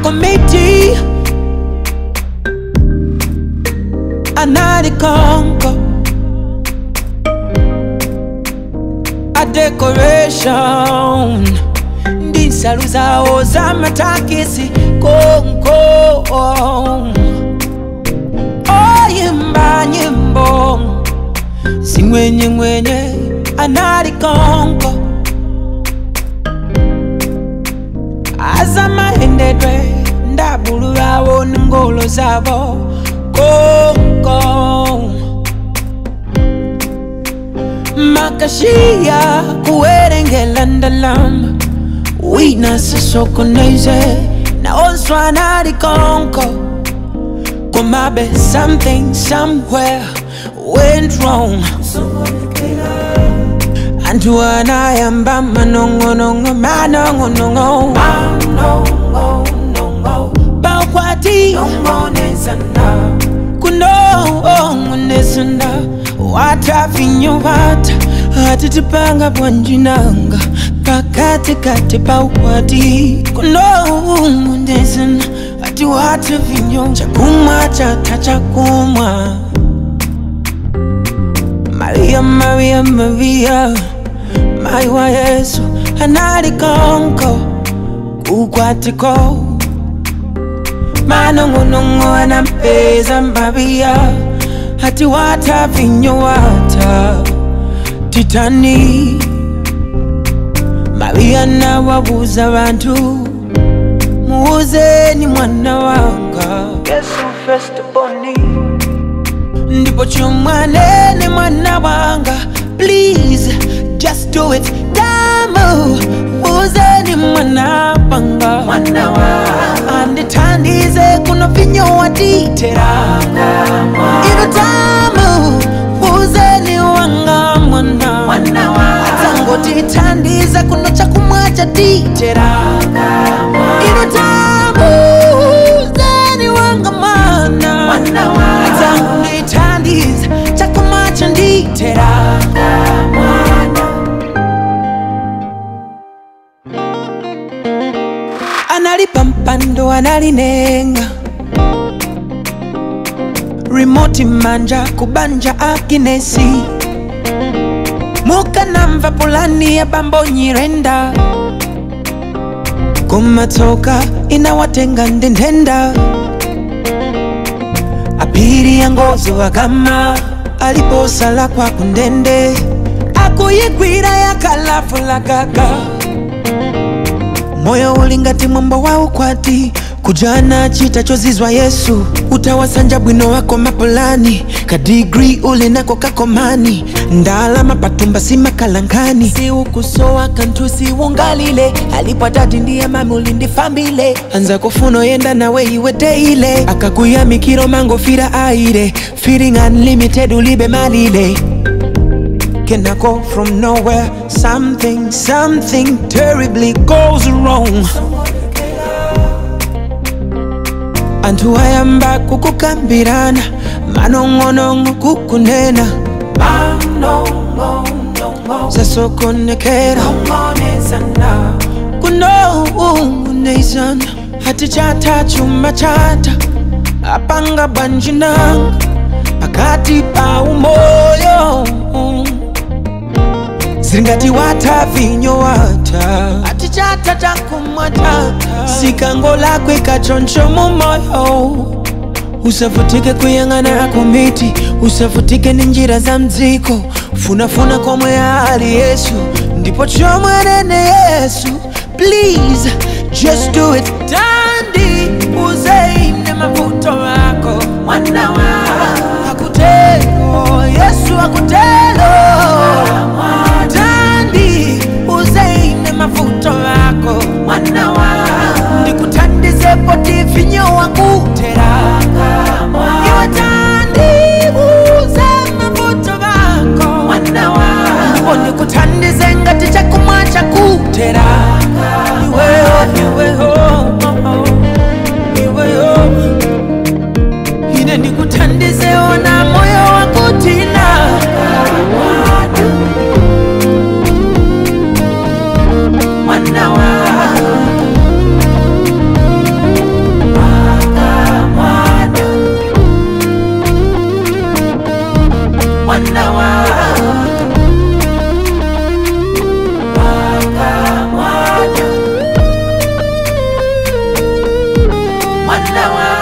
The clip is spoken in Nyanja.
komiti analikonko a decoration ndi nsalu zawo zamatakisi konko oyimba nyimbo zing'wenyeng'wenye analikonko azamahendedwe ndabulu bawo nengolo zabo konko makashiya kuwerengela ndalama wina sisokoneze naonswana alikonko komabe something somewhere went wrong antu anayamba manong'onong'o manong'onong'o bakwati kunong'onesana watafinyowata atitipanga bwanjinanga pakatikati paukwati kunong'onesana ati watafinyo chakumwa chata chakumwa Maria, Maria, Maria, mai wa Yesu analikonko kukwatiko manong'onong'o anampeza Maria hati wata vinyo wata titani Maria nawabuza bantu muuzeni mwana wanga Yesu festiboni ndipo chomwanene mwana wanga please just do it damu uzeni mwana wanga mwana wanga anditandize kuno vinyo watitera ino damu uzeni wanga mwana mwana wanga atangotitandiza kuno chakumwa chatitera ino damu uzeni wanga mwana mwana wanga atangotitandiza chakumwa chanditera analipa mpando analinenga rimoti manja kubanja akinesi mukanamva pulani ya bambo nyirenda kumatoka inawatenga ndendenda apiri ya ngozo akama aliposala kwa kundende akuyigwira yakalafulagaga moyo ulingati mwambo wa ukwati kujana chita chozizwa yesu utawasanja bwino wako mapulani kadigri ulinako kakomani ndalama patumba simakalankani siukusowa kantu siwungalile alipwatati ndiye mami ulindifambile anza kufuno yenda nawe iwe teile akakuyamikiro mangofira aire feeling unlimited ulibe malile Can I go from nowhere? Something, something terribly goes wrong. Antu ayamba kukukambirana manong'onong'o kukunena zasokonekera kunong'onezana hati chata chuma chata apanga bwanjinanga pakati pa umoyo zingati wata vinyo wata ati chata chakumwa chata sikango lakwe kachoncho mumoyo usavutike kuyang'ana komiti usavutike ni njira za mdziko funafuna komwe ali yesu ndipo chomwenene yesu please just do it tandi uzeine mavuto wako mwana wa akutelo yesu akutelo tandi uzeine mavuto wako mwana wa ndikutandize poti vinyo wakutera iwe tandi uze mavuto wako mwana wa ndipo ndikutandize ngati chakumwa chakutera iweyo iweyo iweyo ine ndikutandize ona moyo wakutina mwana wa Paka mwana mwana wa